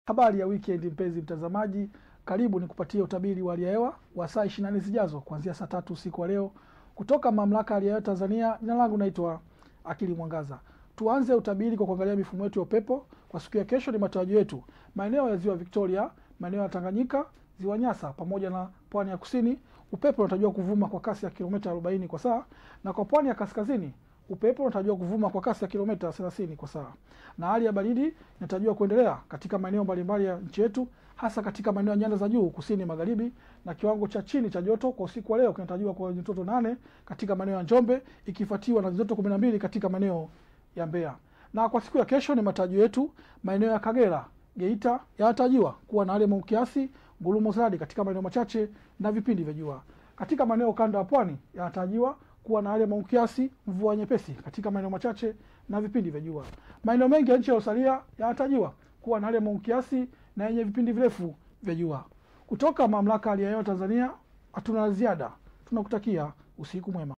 Habari ya weekend mpenzi mtazamaji, karibu nikupatie utabiri wa hali ya hewa wa saa 24 zijazo kuanzia saa tatu usiku wa leo kutoka mamlaka ya hali ya hewa Tanzania. Jina langu naitwa Akili Mwangaza. Tuanze utabiri kwa kuangalia mifumo yetu ya upepo kwa siku ya kesho. Ni matarajio yetu maeneo ya ziwa Victoria, maeneo ya Tanganyika, ziwa Nyasa pamoja na pwani ya kusini, upepo unatarajiwa kuvuma kwa kasi ya kilomita 40 kwa saa, na kwa pwani ya kaskazini upepo unatarajiwa kuvuma kwa kasi ya kilomita 30 kwa saa, na hali ya baridi inatarajiwa kuendelea katika maeneo mbalimbali ya nchi yetu, hasa katika maeneo ya nyanda za juu kusini magharibi, na kiwango cha chini cha joto kwa usiku wa leo kinatarajiwa kwa nyuzi joto nane katika maeneo ya Njombe, ikifuatiwa na nyuzi joto 12 katika maeneo ya Mbeya. Na kwa siku ya kesho ni matarajio yetu maeneo ya Kagera, Geita yanatarajiwa kuwa na hali ya mawingu kiasi, ngurumo za radi katika maeneo machache na vipindi vya jua. Katika maeneo kanda ya pwani yanatarajiwa kuwa na hali ya mawingu kiasi, mvua nyepesi katika maeneo machache na vipindi vya jua. Maeneo mengi ya nchi yaliyosalia yanatarajiwa kuwa na hali ya mawingu kiasi na yenye vipindi virefu vya jua. Kutoka mamlaka ya hali ya hewa Tanzania, hatuna la ziada. Tunakutakia usiku mwema.